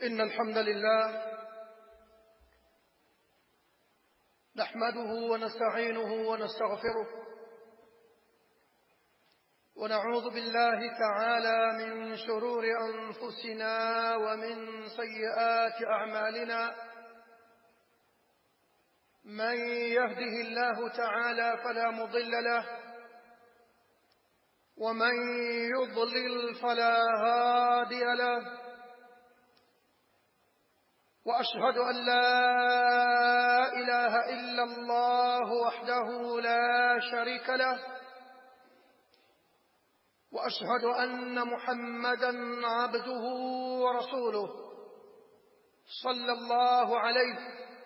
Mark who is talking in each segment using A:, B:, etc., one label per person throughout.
A: إن الحمد لله نحمده ونستعينه ونستغفره ونعوذ بالله تعالى من شرور أنفسنا ومن سيئات أعمالنا من يهده الله تعالى فلا مضل له ومن يضلل فلا هادي له واشهد ان لا اله الا الله وحده لا شريك له واشهد ان محمدا عبده ورسوله صلى الله عليه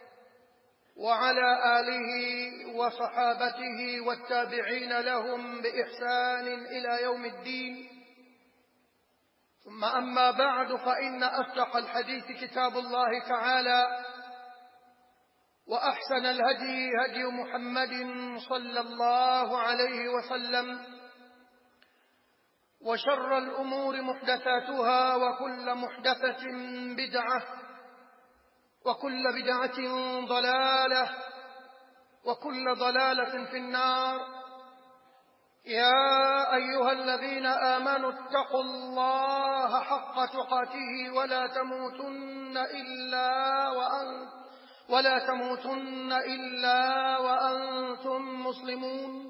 A: وعلى اله وصحابته والتابعين لهم باحسان الى يوم الدين ثم أما بعد فإن أصدق الحديث كتاب الله تعالى وأحسن الهدي هدي محمد صلى الله عليه وسلم وشر الأمور محدثاتها وكل محدثة بدعة وكل بدعة ضلالة وكل ضلالة في النار يا أيها الذين آمنوا اتقوا الله حق تقاته ولا تموتن إلا وأنت ولا تموتن إلا وأنتم مسلمون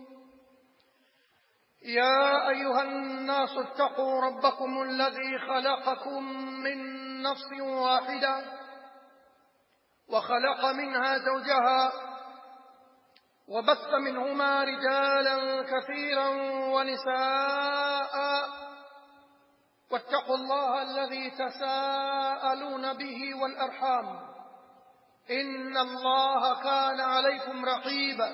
A: يا أيها الناس اتقوا ربكم الذي خلقكم من نفس واحدة وخلق منها زوجها وبث منهما رجالا كثيرا ونساء واتقوا الله الذي تساءلون به والأرحام إن الله كان عليكم رقيبا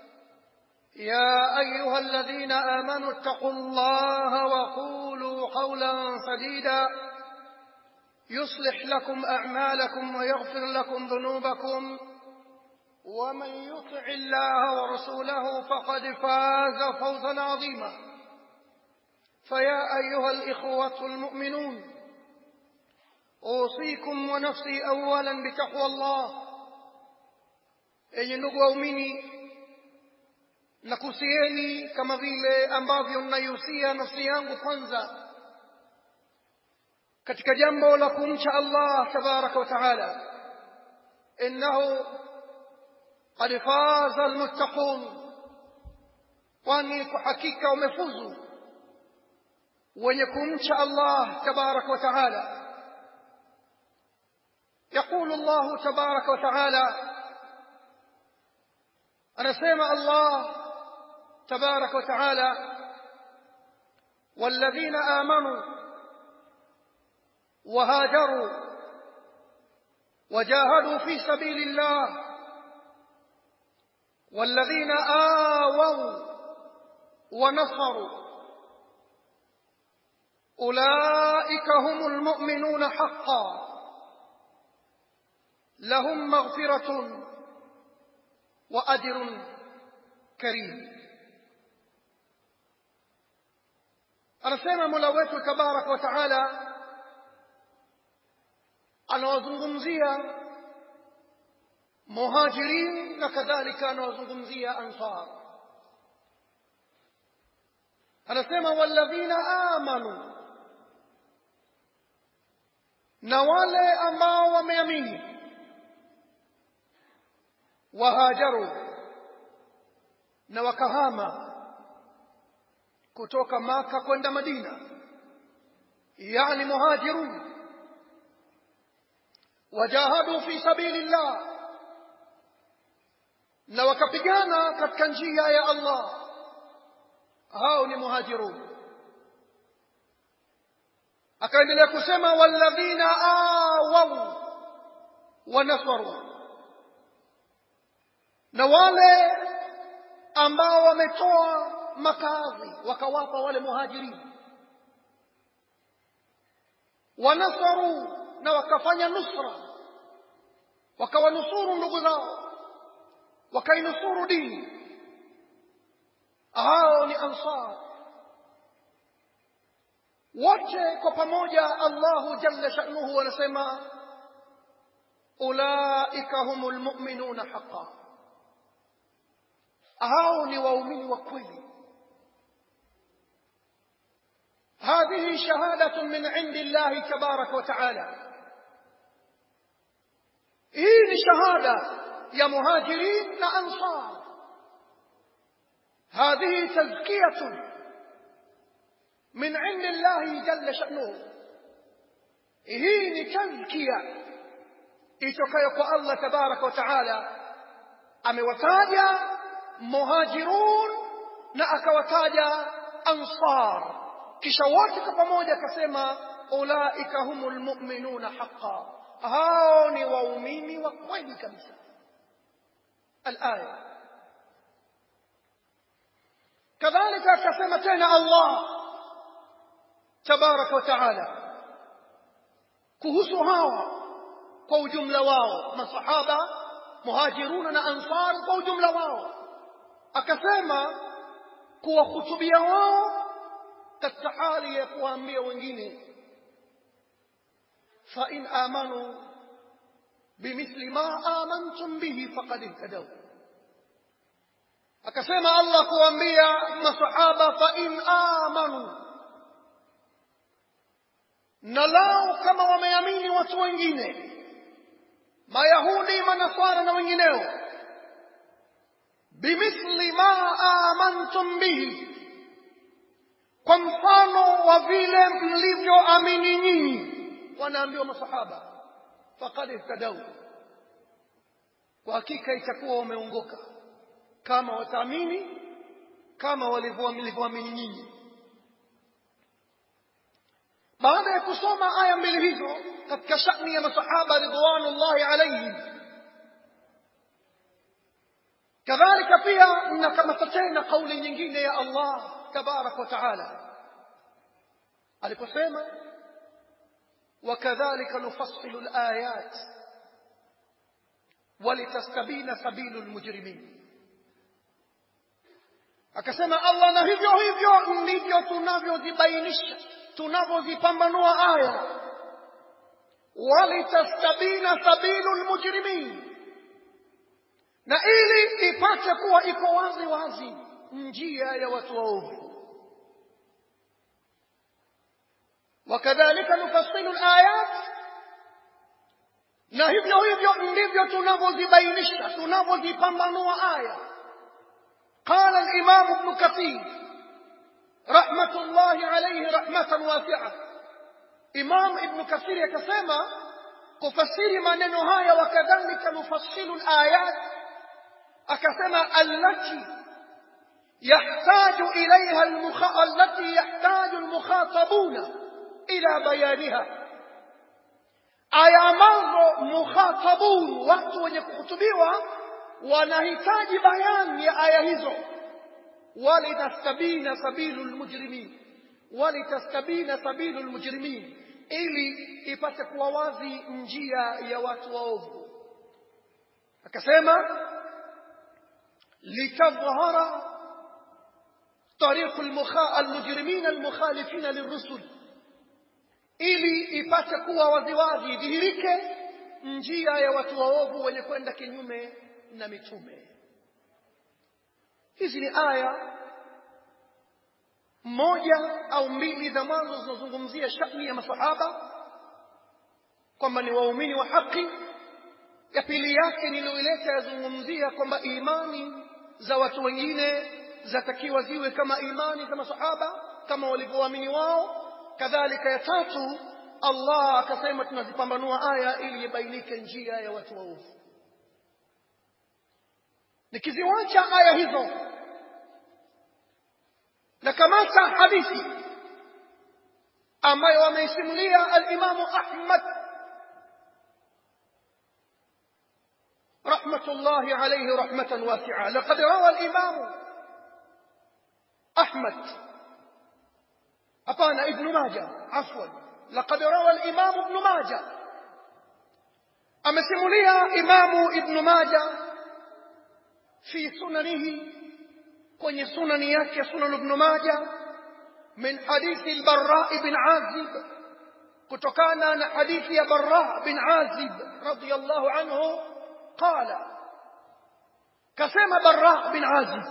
A: يا أيها الذين آمنوا اتقوا الله وقولوا قولا سديدا يصلح لكم أعمالكم ويغفر لكم ذنوبكم ومن يطع الله ورسوله فقد فاز فوزا عظيما فيا ايها الاخوه المؤمنون اوصيكم ونفسي اولا بتقوى الله enye ndugu waumini nakusieni kama vile ambavyo naihusia nafsi yangu kwanza katika jambo la kumcha allah tabaraka wa taala innahu قد فاز المتقون kwani kwa hakika wamefuzu wenye kumcha Allah tabarak wa taala يقول الله تبارك وتعالى anasema Allah تبارك وتعالى والذين آمنوا وهاجروا وجاهدوا في سبيل الله والذين آووا ونصروا أولئك هم المؤمنون حقا لهم مغفرة وأجر كريم anasema mola wetu tabaraka wa taala anawazungumzia muhajirin na kadhalika anawazungumzia ansar anasema walladhina amanu na wale ambao wameamini wahajaru na wakahama kutoka maka kwenda madina yani muhajirun wajahadu fi sabilillah na wakapigana katika njia ya Allah hao ni muhajirun akaendelea kusema walladhina awaw wa nasaru na wale ambao wametoa makazi wakawapa wale muhajirin wanasaru na wakafanya nusra wakawanusuru ndugu zao wakainusuru dini hao ni ansar wote kwa pamoja Allahu jalla sha'nuhu anasema ulaika humul mu'minuna haqqan hao ni waumini wa kweli هذه شهادة من عند الله تبارك وتعالى هي شهادة يا مهاجرين أنصار هذه تزكية من عند الله جل شأنه هي تزكية itokayo kwa Allah tabaraka wa taala amewataja muhajirun na akawataja ansar kisha wote kwa pamoja akasema ulaika humul mu'minuna haqqan hao ni waumini wa kweli kabisa alaya kadhalika akasema tena Allah tabaraka wa taala kuhusu hawa kwa ujumla wao masahaba muhajiruna na ansar kwa ujumla wao akasema kuwahutubia wao katika hali ya kuwaambia wengine fa in amanu bimithli ma amantum bihi faqad ihtadaw akasema Allah kuambia masahaba fa in amanu na lao kama wameamini watu wengine mayahudi manasara na wengineo bimithli ma amantum bihi kwa mfano wa vile mlivyoamini nyinyi wanaambiwa masahaba faqad ihtadau kwa hakika itakuwa wameongoka kama wataamini kama walivyoamini nyinyi baada ya kusoma aya mbili hizo katika shani ya masahaba ridwanullahi alaihim kadhalika pia nakamata tena kauli nyingine ya Allah tabaraka wa taala aliposema wakadhalika nufassilu alayat walitastabina sabilu lmujrimin akasema Allah na hivyo hivyo ndivyo tunavyozibainisha tunavyozipambanua aya walitastabina sabilu lmujrimin na ili ipate kuwa iko wazi wazi njia ya watu waovu wakadhalika nufassilu alayat na hivyo hivyo ndivyo tunavyozibainisha tunavyozipambanua aya قال الإمام ابن كثير رحمة الله عليه رحمة واسعة إمام ابن كثير يكسما كفسير maneno haya وكذلك نفصل الآيات أكسما التي يحتاج إليها المخ... التي يحتاج المخاطبون إلى بيانها aya ambazo mukhatabun watu wenye kuhutubiwa wanahitaji bayani ya aya hizo walitastabina sabilu lmujrimin walitastabina sabilu lmujrimin ili ipate kuwa wazi njia ya watu waovu akasema litadhhara طريق المجرمين المخالفين للرسل ili ipate kuwa waziwazi idhihirike njia ya watu waovu wenye kwenda kinyume na mitume hizi ni aya moja au mbili za mwanzo zinazozungumzia shani ya masahaba kwamba ni waumini wa haki ya pili yake niliyoileta yazungumzia kwamba imani za watu wengine zatakiwa ziwe kama imani za masahaba kama walivyoamini wao kadhalika ya tatu Allah akasema tunazipambanua aya ili ibainike njia ya watu waovu nikiziwacha aya hizo na kamata hadithi ambayo wameisimulia al-Imamu Ahmad رحمة الله عليه رحمة واسعة لقد روى الإمام أحمد أبانا ابن ماجه عفوا لقد روى الإمام ابن ماجه أمسمليها إمام ابن ماجه في سننه kwenye sunani yake sunan ibn Majah min hadithi al-Barra ibn Azib kutokana na hadithi ya Barra bin Azib radiyallahu anhu qala kasema Barra bin Azib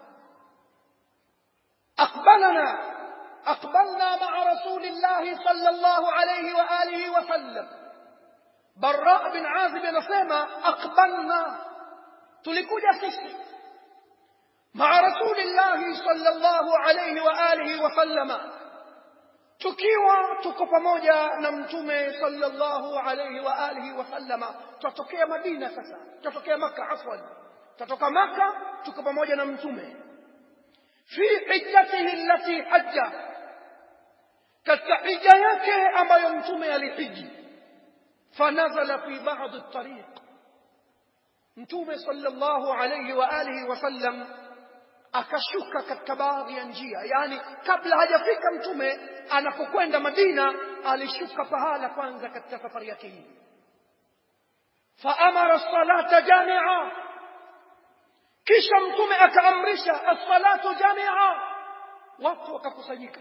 A: aqbalana أقبلنا مع رسول الله صلى الله عليه وآله وسلم براء بن عازب نسمى أقبلنا تلكوجا سيسي مع رسول الله صلى الله عليه وآله وسلم tukiwa tuko pamoja na mtume sallallahu alayhi wa alihi wasallama tutokea madina sasa tutokea maka afwan tutoka maka tuko pamoja na mtume fi hijjatihi allati hajja katika hija yake ambayo mtume alihiji fanazala fi ba'd at-tariq mtume sallallahu alayhi wa alihi wasallam akashuka katika baadhi ya njia yani kabla hajafika mtume anapokwenda Madina alishuka pahala kwanza katika safari yake hii faamara as-salata jami'a kisha mtume akaamrisha as-salatu jami'a watu wakakusanyika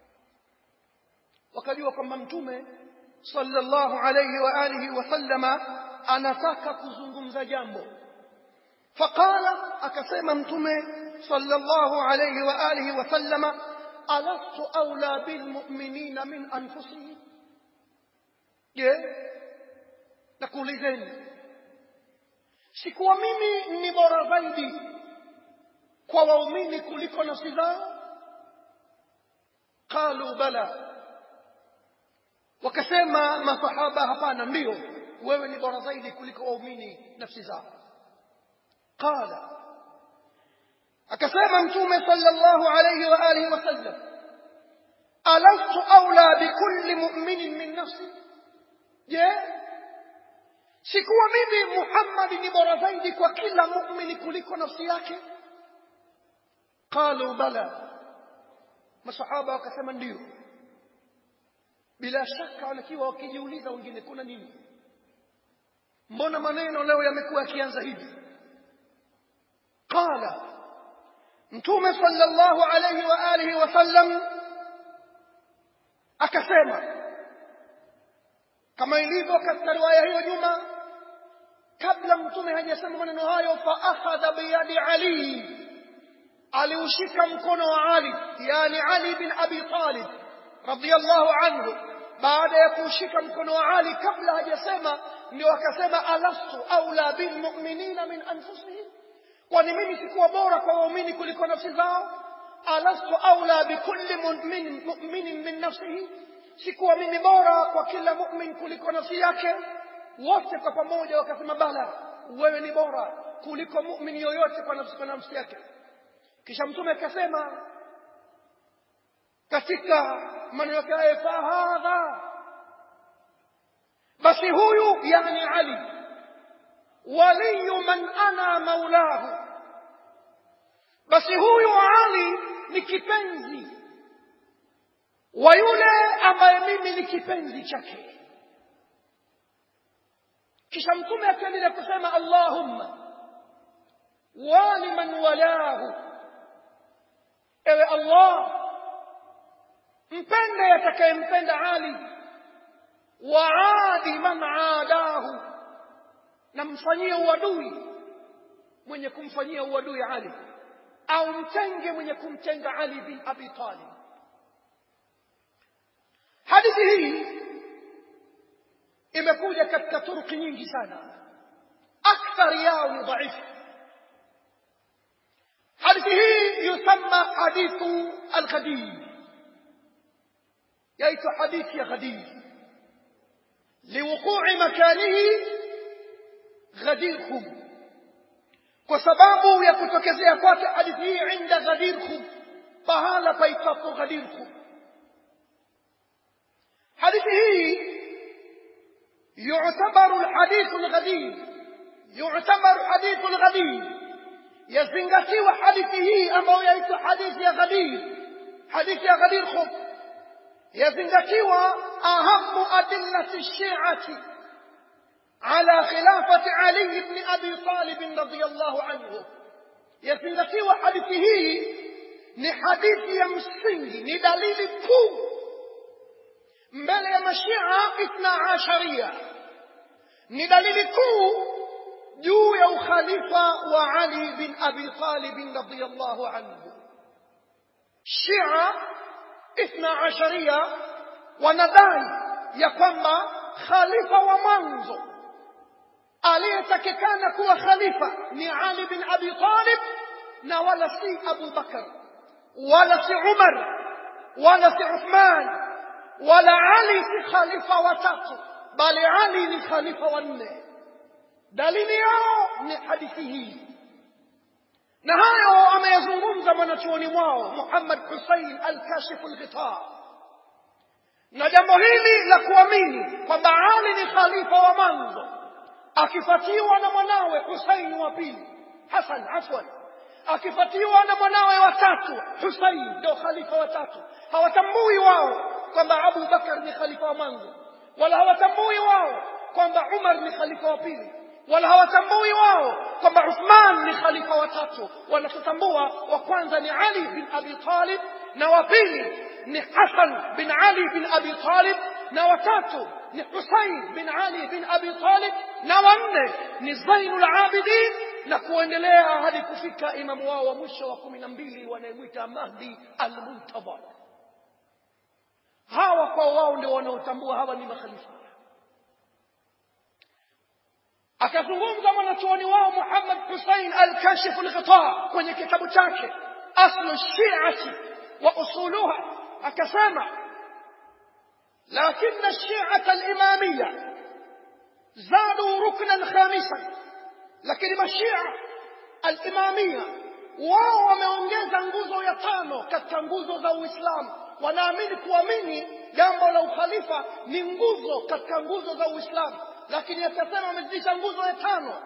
A: wakajua kwamba mtume sallallahu alayhi wa alihi wasallama anataka kuzungumza jambo faqala akasema mtume sallallahu alayhi wa alihi wasallama alastu aula bilmu'minina min anfusihim je nakuulizeni sikuwa mimi ni bora zaidi kwa waumini kuliko nafsi zao qalu bala wakasema masahaba hapana ndio wewe ni bora zaidi kuliko waumini nafsi zao qala akasema mtume sallallahu alayhi wa alihi wasallam alastu aula bikulli mu'minin min nafsi je sikuwa mimi Muhammad ni bora zaidi kwa kila muumini kuliko nafsi yake qalu bala masahaba wakasema ndio bila shaka wanakiwa wakijiuliza wengine kuna nini mbona maneno leo yamekuwa yakianza hivi qala mtume sallallahu alayhi wa alihi wasallam akasema kama ilivyo katika riwaya hiyo nyuma kabla mtume hajasema maneno hayo fa akhadha biyadi ali aliushika mkono wa ali yani ali bin abi talib radiyallahu anhu baada ya kuushika mkono wa ali kabla hajasema ndio akasema alastu aula bilmu'minina min anfusihim kwani mimi sikuwa bora kwa waumini kuliko nafsi zao alastu aula bikulli mu'minin mu'minin min nafsihi sikuwa mimi bora kwa kila mu'min kuliko nafsi yake wote kwa pamoja wakasema bala wewe ni bora kuliko mu'min yoyote kwa nafsi kwa nafsi yake kisha mtume akasema katika maneno yake haya fahadha basi huyu yani ali waliyu man ana maulahu basi huyu ali ni kipenzi wa yule ambaye mimi ni kipenzi chake kisha mtume akaendelea kusema allahumma wali man walahu ewe allah mpende atakayempenda ali waadi man aadahu na mfanyie uadui mwenye kumfanyia uadui ali au mtenge mwenye kumtenga ali bin abi talib hadithi hii imekuja katika turuki nyingi sana akthari yao ni dhaifu hadithi hii yusamma hadithu alghadir yaitwa hadithi ya ghadir liwuqui makanihi ghadir khum kwa sababu ya kutokezea kwake hadithi hii inda ghadir khum pahala paitwapo ghadir khum hadithi hii يعتبر الحديث الغدير يعتبر حديث الغدير يزنغتي حديثه أما يأتي حديث يا غدير حديث يا غدير خب يزنغتي أهم أدلة الشيعة على خلافة علي بن أبي طالب رضي الله عنه يزنغتي حديثه ni hadithi ya msingi ni dalili kuu mbele ya mashia ithna asharia ni dalili kuu juu ya ukhalifa wa Ali bin Abi Talib radhiyallahu anhu. Shia ithna asharia wanadai ya kwamba khalifa wa mwanzo aliyetakikana kuwa khalifa ni Ali bin Abi Talib na wala si Abu Bakar wala si Umar wala si Uthman wala Ali si khalifa watatu bali Ali ni khalifa wa nne dalili yao ni hadithi hii na hayo ameyazungumza mwanachuoni mwao Muhammad Hussein al-Kashif al-Ghitar na jambo hili la kuamini kwamba Ali ni khalifa wa mwanzo akifuatiwa na mwanawe Hussein wa pili Hassan afwan akifuatiwa na mwanawe wa tatu Hussein ndio khalifa wa tatu hawatambui wao kwamba Abu Bakar ni khalifa wa mwanzo wala hawatambui wao kwamba Umar ni khalifa wa pili wala hawatambui wao kwamba Uthman ni khalifa wa tatu wanatambua wa kwanza ni Ali bin Abi Talib na wa pili ni Hassan bin Ali bin Abi Talib na watatu ni Husayn bin Ali bin Abi Talib na wanne ni Zainul Abidin na kuendelea hadi kufika imamu wao wa mwisho wa kumi na mbili wanayemwita Mahdi al-Muntadhar. Hawa kwa wao ndio wanaotambua hawa ni makhalifa. Akazungumza mwanachuoni wao Muhammad Hussein al-Kashif al-Ghitar kwenye kitabu chake Aslu Shi'ati wa Usuluha, akasema لكن الشيعة الإمامية زادوا ركنا خامسا لكن الشيعة الإمامية wao wameongeza nguzo ya tano katika nguzo za Uislamu. Wanaamini kuamini jambo la ukhalifa ni nguzo katika nguzo za Uislamu, lakini akasema wamezidisha nguzo ya tano,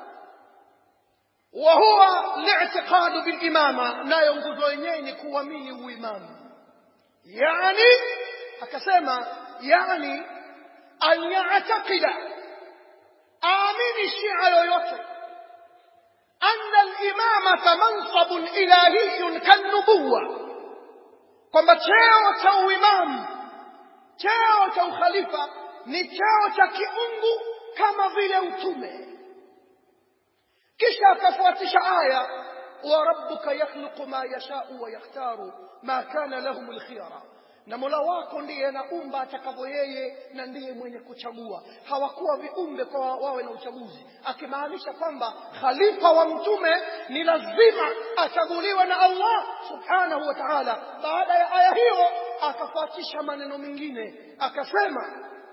A: wa huwa li'tiqadu bil imama, nayo nguzo yenyewe ni kuamini uimamu. Yani akasema yani an ya'taqida amini shia yoyote anna al-imamata mansabun ilahiyyun kan-nubuwa kwamba cheo cha uimamu cheo cha ukhalifa ni cheo cha kiungu kama vile utume kisha akafuatisha aya wa rabbuka yakhluqu ma yashau wa yakhtaru ma kana lahum al-khiyara na Mola wako ndiye anaumba atakavyo yeye na ndiye mwenye kuchagua. Hawakuwa viumbe kwa wawe na uchaguzi, akimaanisha kwamba khalifa wa mtume ni lazima achaguliwe na Allah subhanahu wa ta'ala. Baada ya aya hiyo akafuatisha maneno mengine akasema,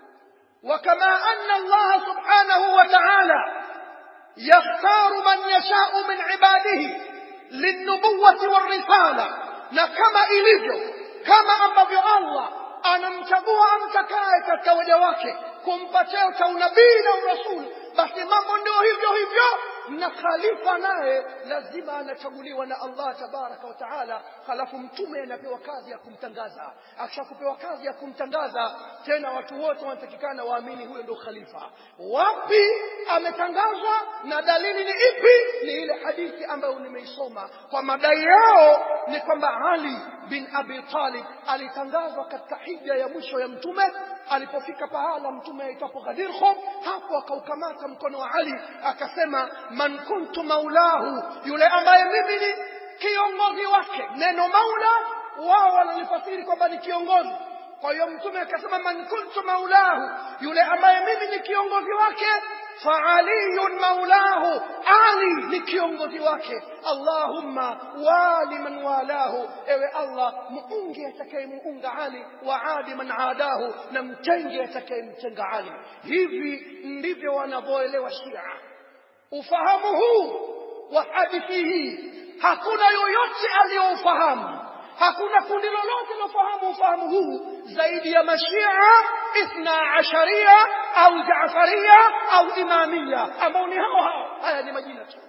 A: wakama anna Allah subhanahu wa ta'ala yakhtaru man yashau min ibadihi linnubuwati warrisala, na kama ilivyo kama ambavyo Allah anamchagua amtakaye katika waja wake kumpa cheo cha unabii na urasuli, basi mambo ndio hivyo hivyo, na khalifa naye lazima anachaguliwa na Allah tabaraka wa taala. Halafu mtume anapewa kazi ya kumtangaza. Akishakupewa kazi ya kumtangaza, tena watu wote wanatakikana waamini huyo ndio khalifa. Wapi ametangazwa na dalili ni ipi? Ni ile hadithi ambayo nimeisoma. Kwa madai yao ni kwamba Ali bin Abi Talib alitangazwa katika hija ya mwisho ya mtume. Alipofika pahala mtume aitwapo Ghadir Khum, hapo akaukamata mkono wa Ali akasema, man kuntu maulahu, yule ambaye mimi ni kiongozi wake. Neno maula wao wanalifasiri kwamba ni kiongozi. Kwa hiyo mtume akasema, man kuntu maulahu, yule ambaye mimi ni kiongozi wake faaliyun maulahu, Ali ni kiongozi wake. Allahumma wali man walahu, ewe Allah muunge atakayemuunga Ali, wa adi man adahu, na mtenge atakayemtenga Ali. Hivi ndivyo wanavyoelewa Shia. Ufahamu huu wa hadithi hii hakuna yoyote aliyoufahamu hakuna kundi lolote lilofahamu ufahamu huu zaidi ya mashia ithna asharia au jaafaria au imamia ambao ni hao hao haya ni majina tu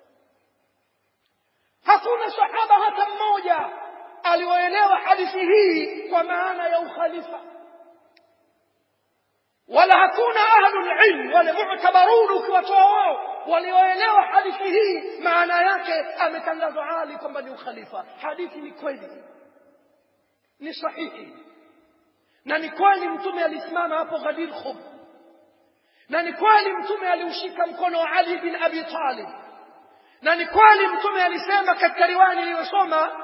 A: hakuna sahaba hata mmoja alioelewa hadithi hii kwa maana ya ukhalifa wala hakuna ahlul ilm wale mu'tabarun ukiwatoa wao walioelewa hadithi hii maana yake ametangazwa Ali kwamba ni ukhalifa. Hadithi ni kweli, ni sahihi, na ni kweli mtume alisimama hapo Ghadir Khum na ni kweli mtume aliushika mkono wa Ali bin Abi Talib na ni kweli mtume alisema katika riwaya niliyosoma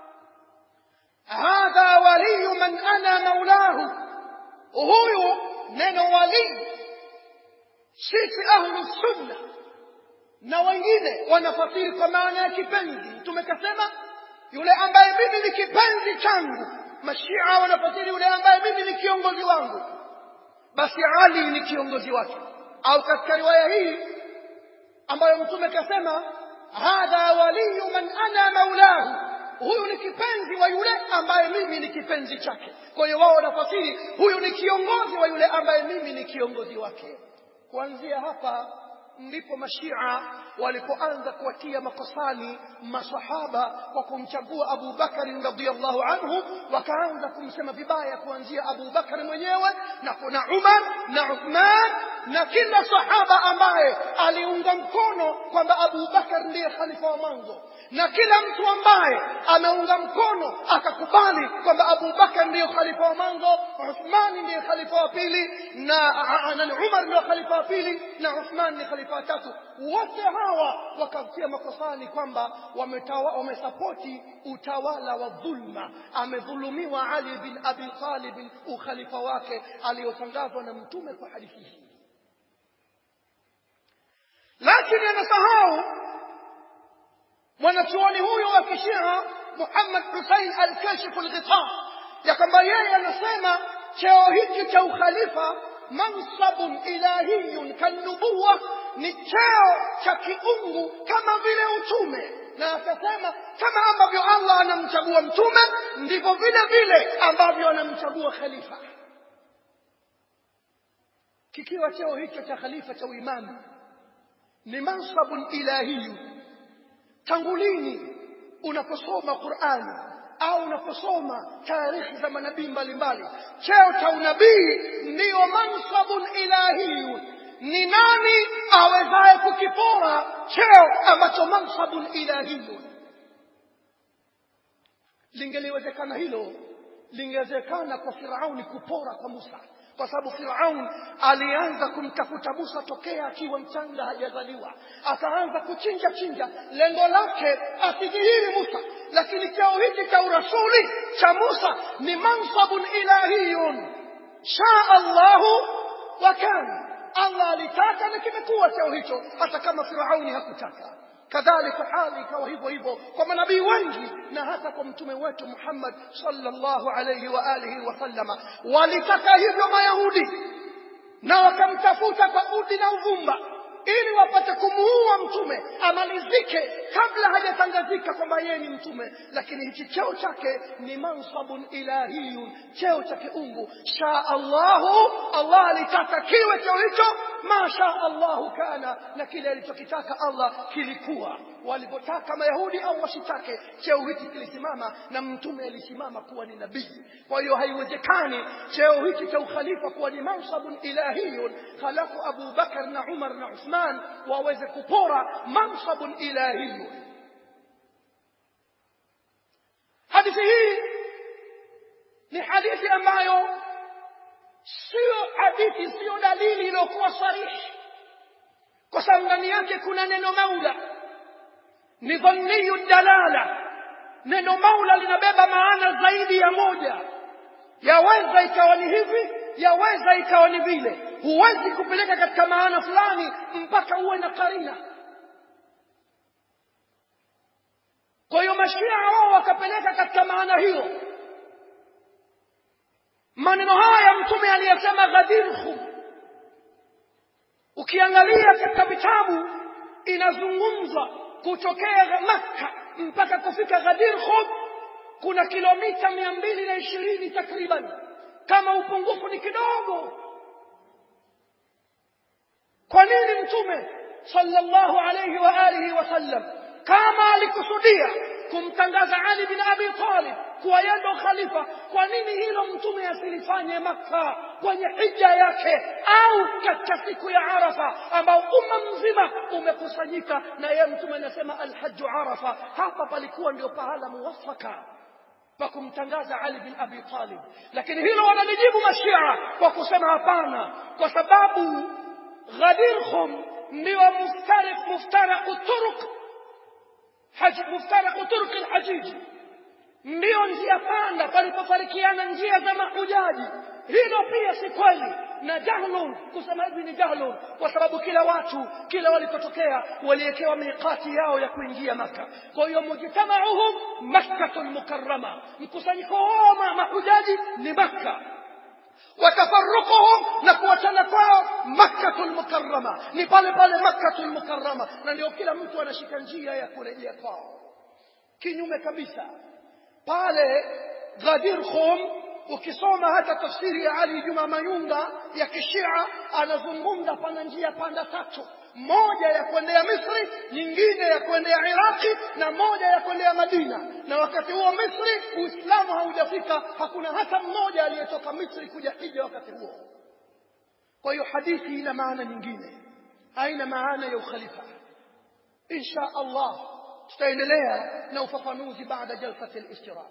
A: hadha waliyu man ana maulahu huyu neno walii sisi ahlu sunna na wengine wanafasiri kwa maana ya kipenzi mtume kasema yule ambaye mimi ni kipenzi changu mashia wanafasiri yule ambaye mimi ni kiongozi wangu basi ali ni kiongozi wake au katika riwaya hii ambayo mtume kasema hadha waliyu man ana maulahu huyu ni kipenzi wa yule ambaye mimi ni kipenzi chake kwa hiyo wao wanafasiri huyu ni kiongozi wa yule ambaye mimi ni kiongozi wake kuanzia hapa ndipo mashia walipoanza kuwatia makosani masahaba kwa kumchagua Abu Bakari radhiallahu anhu, wakaanza kumsema vibaya kuanzia Abu Bakari mwenyewe na kuna Umar na Uthman na kila sahaba ambaye aliunga mkono kwamba Abu Bakar ndiye khalifa wa mwanzo na kila mtu ambaye ameunga mkono akakubali kwamba Abu Bakar ndiyo khalifa wa mwanzo, Uthmani ndiye khalifa wa pili na, na Umar ndiyo khalifa wa pili na Uthman ni khalifa wa tatu. Wote hawa wakatia makosani kwamba wamesapoti utawala wa dhulma. Amedhulumiwa Ali bin Abi Talib ukhalifa wake aliyotangazwa na Mtume kwa hadithi hii, lakini anasahau mwanachuoni huyo wa kishia Muhammad Hussein al-Kashif al-Ghita ya kwamba yeye anasema cheo hiki cha ukhalifa mansabun ilahiyun kanubuwa ni cheo cha kiungu kama vile utume na akasema kama ambavyo Allah anamchagua mtume ndivyo vile vile ambavyo anamchagua khalifa kikiwa cheo hicho cha khalifa cha uimamu ni mansabun ilahiyun tangu lini unaposoma Qur'ani au unaposoma taarikhi za manabii mbalimbali cheo cha unabii ndiyo mansabun ilahiyun ni nani awezaye kukipora cheo ambacho mansabun ilahiyun lingeliwezekana hilo lingewezekana kwa Firauni kupora kwa Musa kwa sababu Firaun alianza kumtafuta Musa tokea akiwa mchanga hajazaliwa, akaanza kuchinja chinja, lengo lake asidhihiri Musa. Lakini cheo hiki cha urasuli cha Musa ni mansabun ilahiyun, shaa Allahu wa kana, Allah alitaka na kimekuwa cheo hicho, hata kama Firauni hakutaka. kadhalika hali ikawa hivyo hivyo kwa manabii wengi na hata kwa mtume wetu Muhammad sallallahu alayhi wa alihi wasallama walitaka hivyo mayahudi na wakamtafuta kwa udi na uvumba ili wapate kumuua mtume amalizike kabla hajatangazika kwamba yeye ni mtume lakini hichi cheo chake ni mansabun ilahiyun cheo cha kiungu shaa allahu allah alitaka kiwe cheo hicho ma shaa allahu kana na kile alichokitaka allah kilikuwa walipotaka mayahudi au wasitake cheo hiki kilisimama na mtume alisimama kuwa ni nabii kwa hiyo haiwezekani cheo hiki cha ukhalifa kuwa ni mansabun ilahiyun halafu abu bakar na umar na uthman waweze kupora mansabun ilahiyun hadithi hii ni hadithi ambayo sio hadithi sio dalili iliyokuwa sarihi kwa sababu ndani yake kuna neno maula ni dhanniyu dalala neno maula linabeba maana zaidi ya moja yaweza ikawa ni hivi yaweza ikawa ni vile huwezi kupeleka katika maana fulani mpaka uwe na karina kwa hiyo mashia wao wakapeleka katika maana hiyo maneno haya mtume aliyesema ghadirhum ukiangalia katika vitabu inazungumzwa kutokea makka mpaka kufika ghadirhum kuna kilomita mia mbili na ishirini takriban kama upungufu ni kidogo kwa nini mtume sallallahu alayhi wa alihi wasallam kama alikusudia kumtangaza Ali bin Abi Talib kuwa yeye ndo khalifa, kwa nini hilo mtume asilifanye Makka kwenye hija yake au katika siku ya Arafa ambao umma mzima umekusanyika na yeye mtume anasema alhaju Arafa. Hapa palikuwa ndio pahala muwafaka pa kumtangaza Ali bin Abi Talib, lakini hilo wanalijibu Mashia kwa kusema hapana, kwa sababu Ghadir Khum ndio muftarik muftaraku turuq muftaraku turuq alhajiji, ndiyo njia panda palipofarikiana njia za mahujaji. Hilo pia si kweli na jahlun, kusema hivi ni jahlun, kwa sababu kila watu kila walipotokea waliwekewa miqati yao ya kuingia Maka. Kwa hiyo mujtamauhum Makkatul Mukarrama, mkusanyiko wao mahujaji ni Makka watafaruquhum na kuachana kwao Makkatul Mukarrama, ni pale pale Makkatul Mukarrama, na ndio kila mtu anashika njia ya kurejea kwao. Kinyume kabisa pale Ghadir Khum ukisoma hata tafsiri ya Ali Juma Mayunga ya Kishia anazungumza pana njia panda tatu, moja ya kuendea Misri, nyingine ya kuendea Iraki na moja ya kuendea Madina. Na wakati huo Misri Uislamu haujafika, hakuna hata mmoja aliyetoka Misri kuja hija wakati huo. Kwa hiyo hadithi ina maana nyingine, haina maana ya ukhalifa. Insha Allah tutaendelea na ufafanuzi baada jalsati al-istirah.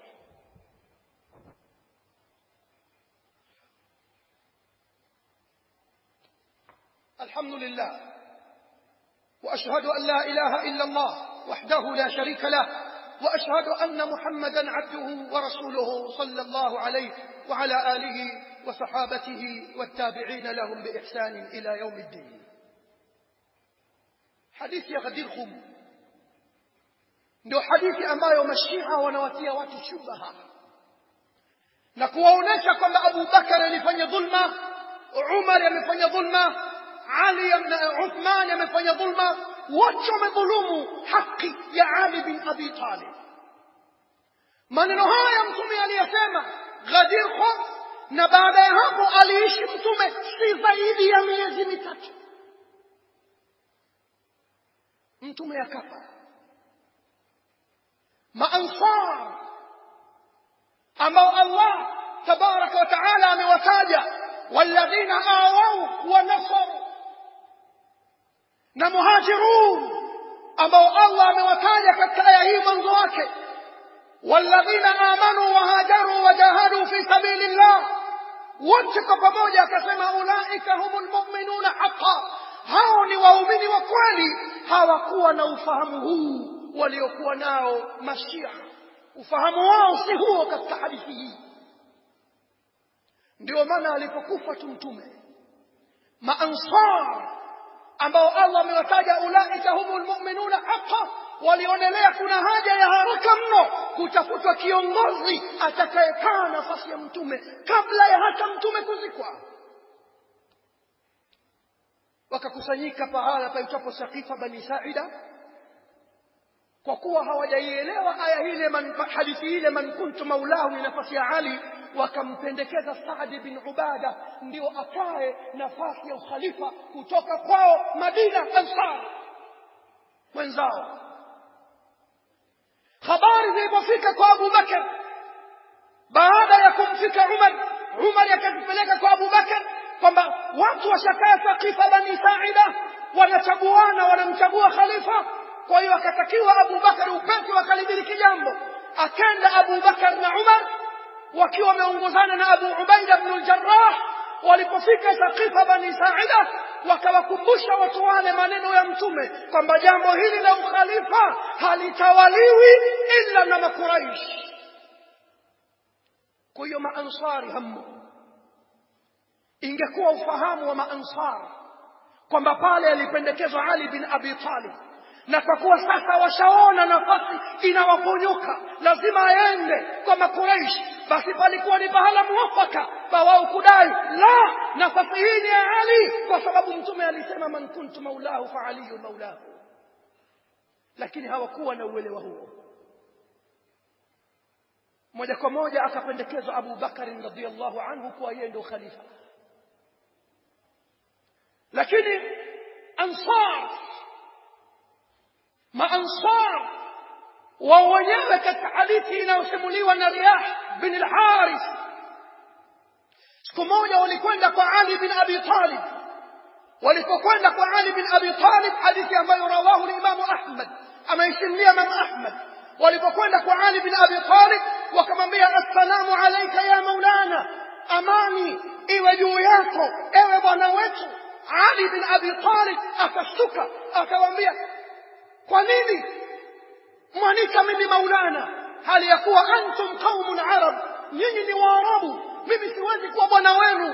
A: الحمد لله واشهد ان لا اله الا الله وحده لا شريك له واشهد ان محمدا عبده ورسوله صلى الله عليه وعلى اله وصحابته والتابعين لهم باحسان الى يوم الدين حديث يا غديركم ndio hadithi ambayo mashia wanawatia watu shubaha na kuwaonyesha kwamba Abu Bakar alifanya dhulma, Umar amefanya dhulma, Ali Uthman amefanya dhulma, wote wamedhulumu haki ya Ali bin Abi Talib. Maneno haya mtume aliyasema Ghadir Khum, na baada ya hapo aliishi mtume si zaidi ya miezi mitatu, mtume akafa. Maansar ambao Allah tabaraka wa taala amewataja walladhina awau wa nasaru na muhajirun ambao Allah amewataja katika aya hii mwanzo wake walladhina amanu wa hajaru wa jahadu fi sabilillah wote kwa pamoja akasema ulaika humul mu'minuna haqqan hao ni waumini wa kweli hawakuwa na ufahamu huu waliokuwa nao mashia ufahamu wao si huo katika hadithi hii ndio maana alipokufa tu mtume maansar ambao Allah amewataja ulaika humul mu'minuna haqqan walionelea kuna haja ya haraka mno kutafutwa kiongozi atakayekaa nafasi ya mtume kabla ya hata mtume kuzikwa wakakusanyika pahala paitwapo Saqifa Bani Saida kwa kuwa hawajaielewa aya ile man, hadithi ile man kuntu maulahu ni nafasi ya Ali wakampendekeza Saad bin Ubada ndio akae nafasi ya ukhalifa kutoka kwao Madina Ansar wenzao habari zilipofika kwa Abu Bakar baada ya kumfika Umar Umar akazipeleka kwa Abu Bakar kwamba watu washakaa Saqifa Bani Saida wanachaguana wanamchagua khalifa kwa hiyo akatakiwa Abu Bakar upesi wakalidiriki jambo akenda Abu Bakar na Umar wakiwa wameongozana na Abu Ubaida ibn al-Jarrah walipofika Saqifa Bani Saida wakawakumbusha watu wale maneno ya mtume kwamba jambo hili la ukhalifa halitawaliwi ila na makuraish kwa hiyo maansari hamu ingekuwa ufahamu wa maansar kwamba pale alipendekezwa Ali bin Abi Talib na kwa kuwa sasa washaona nafasi inawaponyoka lazima aende kwa makuraish basi palikuwa ni pahala muwafaka pa wao kudai la nafasi hii ni ya ali kwa sababu mtume alisema man kuntu maulahu fa aliyu maulahu lakini hawakuwa na uelewa huo moja kwa moja akapendekezwa abu bakari radiallahu anhu kuwa yeye ndio khalifa lakini ansar maansar wao wenyewe katika hadithi inayosimuliwa na Riyah bin al-Harith siku moja walikwenda kwa Ali bin Abi Talib walipokwenda kwa Ali bin Abi Talib hadithi ambayo rawahu al-Imam Ahmad ameisimulia Imam Ahmad walipokwenda kwa Ali bin Abi Talib wakamwambia assalamu alaika ya maulana amani iwe juu yako ewe bwana wetu ali bin abi talib akashtuka akawaambia kwa nini mwanika mimi maulana hali ya kuwa antum qaumun arab nyinyi ni waarabu mimi siwezi kuwa bwana wenu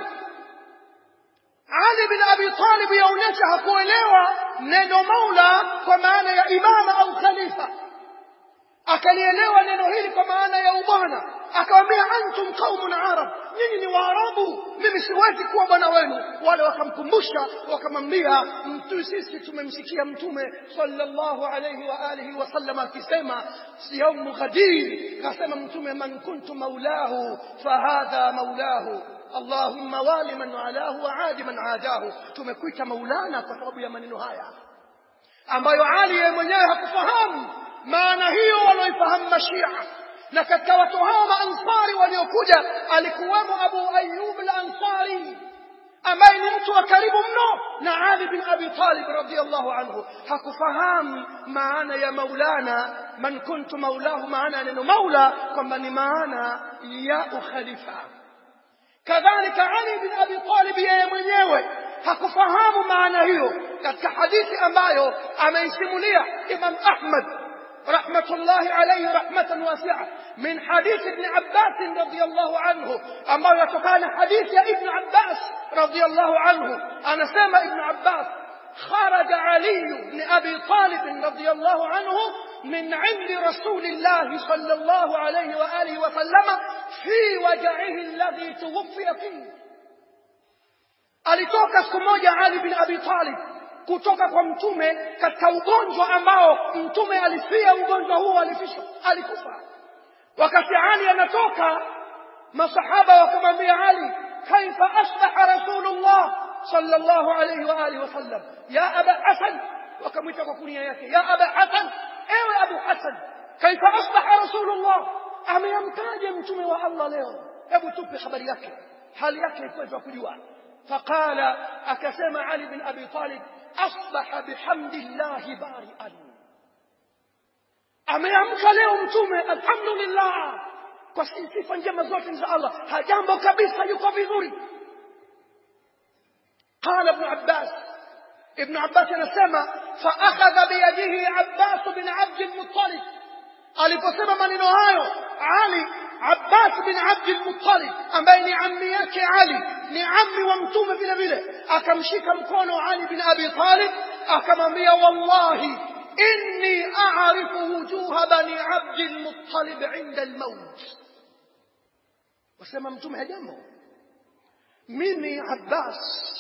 A: ali bin abi talib yaonyesha hakuelewa neno maula kwa maana ya imama au khalifa akalielewa neno hili kwa maana ya ubwana akawambia antum qaumun arab nyinyi ni waarabu mimi siwezi kuwa bwana wenu wale wakamkumbusha wakamwambia mtu sisi tumemsikia mtume sallallahu alayhi wa alihi wasallam akisema yaumu ghadir kasema mtume man kuntu maulahu fahadha maulahu allahumma wali man walahu wa adi man adahu tumekuita maulana kwa sababu ya maneno haya ambayo ali yeye mwenyewe hakufahamu maana hiyo walioifahamu mashia na katika watu hao maansari waliokuja alikuwemo abu ayub al-ansari ambaye ni mtu wa karibu mno na ali bin abi talib radhiallahu anhu hakufahamu maana ya maulana man kuntu maulahu maana ya neno maula kwamba ni maana ya ukhalifa kadhalika ali bin abi talib yeye mwenyewe hakufahamu maana hiyo katika hadithi ambayo ameisimulia imam ahmad رحمة الله عليه رحمة واسعة من حديث ابن عباس رضي الله عنه أما يتقال حديث يا ابن عباس رضي الله عنه أنا سامع ابن عباس خرج علي بن أبي طالب رضي الله عنه من عند رسول الله صلى الله عليه وآله وسلم في وجعه الذي توفي فيه alitoka siku moja Ali bin Abi Talib kutoka kwa mtume katika ugonjwa ambao mtume alifia ugonjwa huo alifisha alikufa wakati Ali anatoka masahaba wakamwambia Ali kaifa asbaha rasulullah sallallahu alayhi wa alihi wasallam ya aba hasan wakamwita kwa kunia yake ya aba hasan ewe abu hasan kaifa asbaha rasulullah ameamkaje mtume wa Allah leo hebu tupe habari yake hali yake iko kujua فقال أكسم علي بن أبي طالب أصبح بحمد الله بارئا ameamka leo mtume alhamdulillah kwa sifa njema zote za allah hajambo kabisa yuko vizuri qala ibnu abbas ibnu abbas anasema faakhadha biyadihi abbas bin abdi lmuttalib aliposema maneno hayo ali abbas bin abdi lmuttalib ambaye ni ammi yake ali ni ammi wa mtume vile vile akamshika mkono ali bin abi talib akamwambia wallahi inni a'rifu wujuha bani abdi lmuttalib inda lmaut wasema mtume hajambo mimi abbas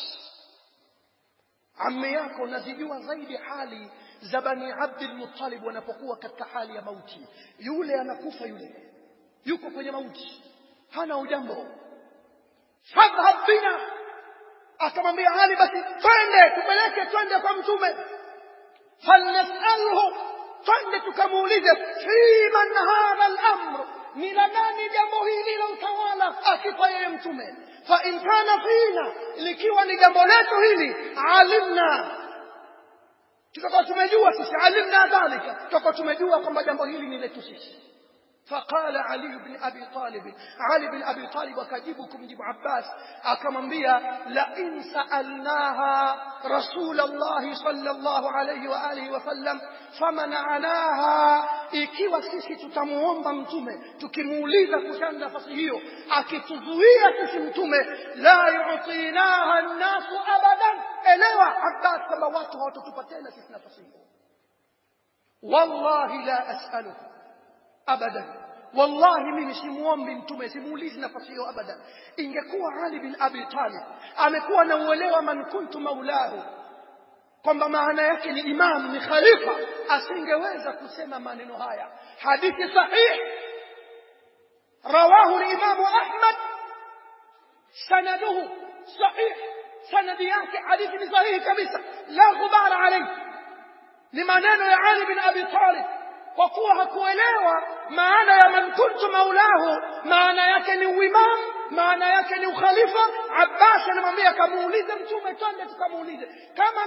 A: ammi yako nazijua zaidi hali za bani abdi lmuttalib wanapokuwa katika hali ya mauti yule anakufa yule yuko kwenye mauti hana ujambo fadhhab bina akamwambia ali basi twende tupeleke twende kwa mtume falnasalhu twende tukamuulize fi man hadha al-amr ni la nani jambo hili la utawala akifa yeye mtume fa in kana fina likiwa ni jambo letu hili alimna tutakuwa tumejua sisi alimna dhalika tutakuwa tumejua kwamba jambo hili ni letu sisi فقال علي بن أبي طالب علي بن أبي طالب وكجيبكم جيب عباس أكمن بيا لئن سألناها رسول الله صلى الله عليه وآله وسلم فمنعناها ikiwa sisi tutamuomba mtume tukimuuliza kuhusiana nafasi hiyo akituzuia sisi mtume la yutinaha nnasu abadan elewa abbas kwamba watu hawatatupa tena sisi nafasi hiyo wallahi la asaluhu abadan wallahi mimi simuombi mtume simuulizi nafasi hiyo abadan ingekuwa ali bin abi talib amekuwa na uelewa man kuntu maulahu kwamba maana yake ni imam ni khalifa asingeweza kusema maneno haya hadithi sahih rawahu limamu ahmad sanaduhu sahih sanadi yake hadithi ni sahihi kabisa la ghubara alayhi ni maneno ya ali bin abi talib kwa kuwa hakuelewa maana ya man kuntu maulahu maana yake ni uimam maana yake ni ukhalifa abbas anamwambia kamuulize mtume twende tukamuulize kama nafasi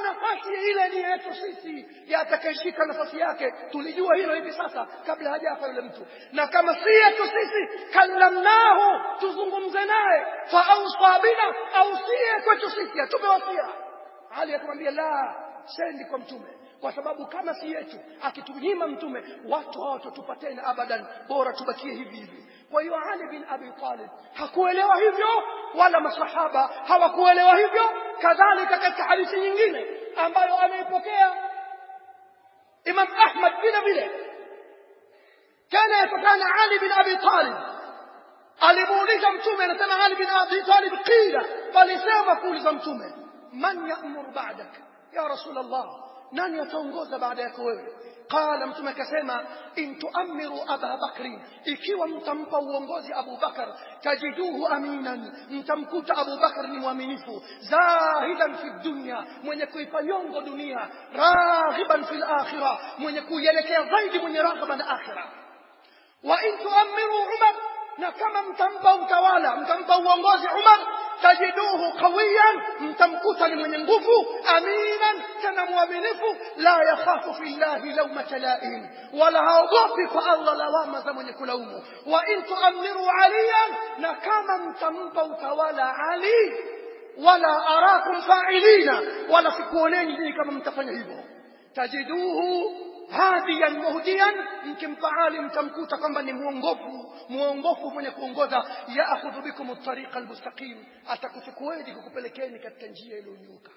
A: nafasi ile ni yetu sisi ya atakayeshika nafasi yake tulijua hilo hivi sasa kabla hajafa yule mtu na kama si yetu sisi kallamnahu tuzungumze naye faausa bina ausie kwetu sisi atupe wasia ali akamwambia la sendi kwa mtume kwa sababu kama si yetu akitunyima mtume watu hawatatupa tena abadan bora tubakie hivi hivi kwa hiyo ali bin abi talib hakuelewa hivyo wala masahaba hawakuelewa hivyo kadhalika katika hadithi nyingine ambayo ameipokea imam ahmad vile vile kana yatakana ali bin abi talib alimuuliza mtume anasema ali bin abi talib qila walisema kuuliza mtume man yamur ba'dak ya rasul allah nani ataongoza baada yako wewe qala mtume akasema in tuamiru aba bakri ikiwa mtampa uongozi abu bakar tajiduhu aminan mtamkuta abu bakar ni mwaminifu zahidan fi dunya mwenye kuipa nyongo dunia raghiban fi lakhira mwenye kuielekea zaidi mwenye raghaba na akhira wa in tuamiru umar na kama mtampa utawala mtampa uongozi umar tajiduhu qawiyan mtamkuta ni mwenye nguvu aminan tena mwaminifu la yakhafu fi llahi laumata laim wala haogopi kwa allah lawama za mwenye kulaumu wa in tuamiru aliyan na kama mtampa utawala ali wala arakum fa'ilina wala sikuoneni nyinyi kama mtafanya hivyo tajiduhu hadiyan muhdiyan mkimpa ali mtamkuta kwamba ni mwongofu mwongofu mwenye kuongoza yaakhudhu bikum at-tariqa al-mustaqim atakuchukueni kukupelekeni katika njia iliyonyooka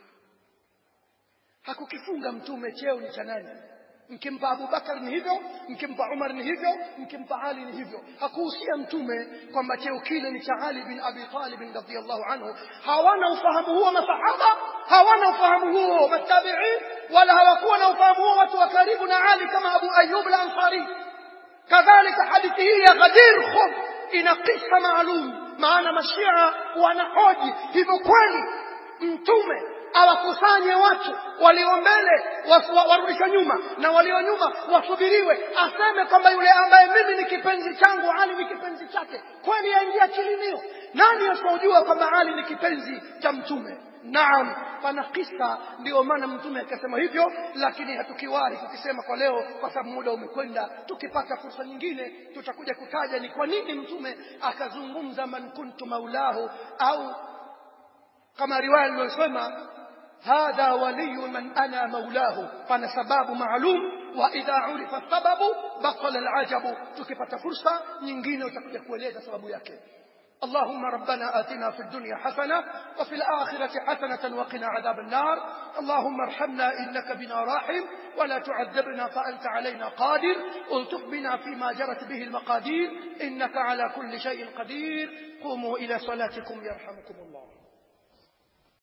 A: hakukifunga mtume cheo ni cha nani mkimpa Abubakar ni hivyo mkimpa Umar ni hivyo mkimpa Ali ni hivyo hakuhusia mtume kwamba cheo kile ni cha Ali bin Abi Talib radhiyallahu anhu hawana ufahamu huo masahaba hawana ufahamu huo matabi'in wala hawakuwa na ufahamu huo watu wa karibu na Ali kama Abu Ayyub al-Ansari kadhalika hadithi hii ya Ghadir Khum ina kisa maalum maana mashia wanahoji hivyo kweli mtume awakusanye watu walio mbele warudishwe nyuma na walio nyuma wasubiriwe aseme kwamba yule ambaye mimi ni kipenzi changu ali ni kipenzi chake kweli yaingia kilimio nani asiojua kwamba ali ni kipenzi cha mtume naam pana kisa ndio maana mtume akasema hivyo lakini hatukiwahi kukisema kwa leo kwa sababu muda umekwenda tukipata fursa nyingine tutakuja kutaja ni kwa nini mtume akazungumza man kuntu maulahu au kama riwaya iliyosema hadha waliyu man ana maulahu pana sababu maalum wa idha urifa sababu batala alajabu tukipata fursa nyingine utakuja kueleza sababu yake اللهم ربنا آتنا في الدنيا حسنة وفي الآخرة حسنة وقنا عذاب النار اللهم ارحمنا إنك بنا راحم ولا تعذبنا فأنت علينا قادر التف بنا فيما جرت به المقادير إنك على كل شيء قدير قوموا إلى صلاتكم يرحمكم الله